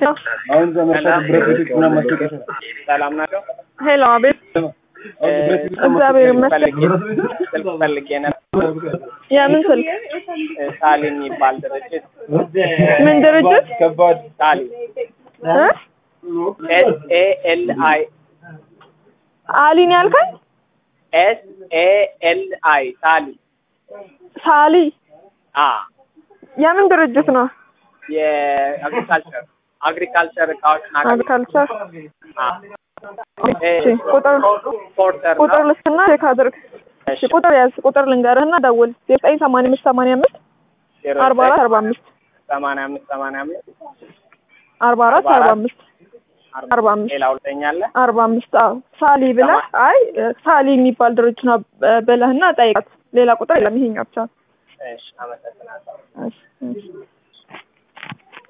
አሁን ዘመቻ ብረት ቤቶች ምናምን ማስታወቂያ ይሰራል። ሰላም ናቸው። ሄሎ፣ አቤት። አሁን ብረት ቤቶች እግዚአብሔር ይመስገን። ስልክ ፈልጌ ነበር። የምን ስልክ? ሳሊ የሚባል ድርጅት ምን ድርጅት? ከባድ ሳሊ እ? ኤስ ኤ ኤል አይ አሊን ያልከኝ? ኤስ ኤ ኤል አይ ሳሊ ሳሊ አ የምን ድርጅት ነው? የአግሪካልቸር አግሪካልቸር እቃዎችን አቅርብ አግሪካልቸር። አ እሺ፣ ቁጥር ፖርተር ቁጥር ነው። ልስትና ቼክ አድርግ። እሺ እሺ፣ ቁጥር ያዝ። ቁጥር ልንገርህና ደውል። ዘጠኝ ሰማንያ አምስት ሰማንያ አምስት ዜሮ አርባ አራት አርባ አምስት ሰማንያ አምስት ሰማንያ አምስት አርባ አራት አርባ አምስት አርባ አምስት ሌላ ሁለተኛለ አርባ አምስት አዎ ሳሊ ብለህ አይ ሳሊ የሚባል ድርጅት ነው ብለህና ጠይቃት። ሌላ ቁጥር የለም ይሄኛው ብቻ። እሺ አመሰግናለሁ። እሺ